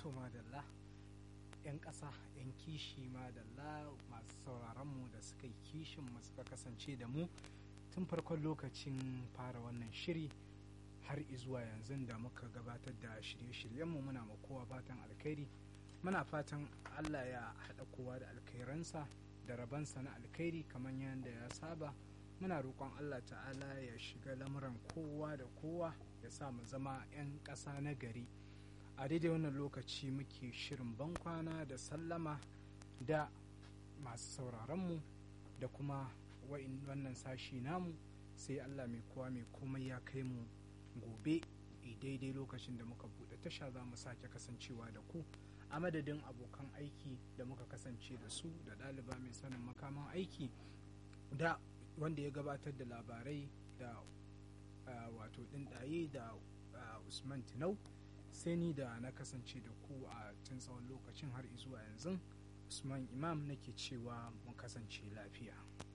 to madalla 'yan ƙasa 'yan kishi madalla masu sauraronmu da suka yi kishin mu suka kasance da mu tun farkon lokacin fara wannan shiri har izuwa yanzu da muka gabatar da shirye-shiryenmu muna ma kowa fatan alkhairi muna fatan allah ya haɗa kowa da alkhairansa da rabansa na alkhairi kamar yadda ya saba muna roƙon allah ta'ala ya shiga lamuran kowa da kowa ya sa mu zama 'yan ƙasa na gari a daidai wannan lokaci muke shirin bankwana da sallama da masu sauraronmu da kuma wannan sashi namu sai allah mai kowa mai komai ya kai mu gobe daidai lokacin da muka buɗe tasha za mu sake kasancewa da ku a madadin abokan aiki da muka kasance da su da ɗaliba mai sanin makaman aiki da wanda ya gabatar da labarai da wato ɗinɗaye da usman tinau sai ni da na kasance da ku a tun tsawon lokacin har zuwa yanzu usman imam nake cewa mun kasance lafiya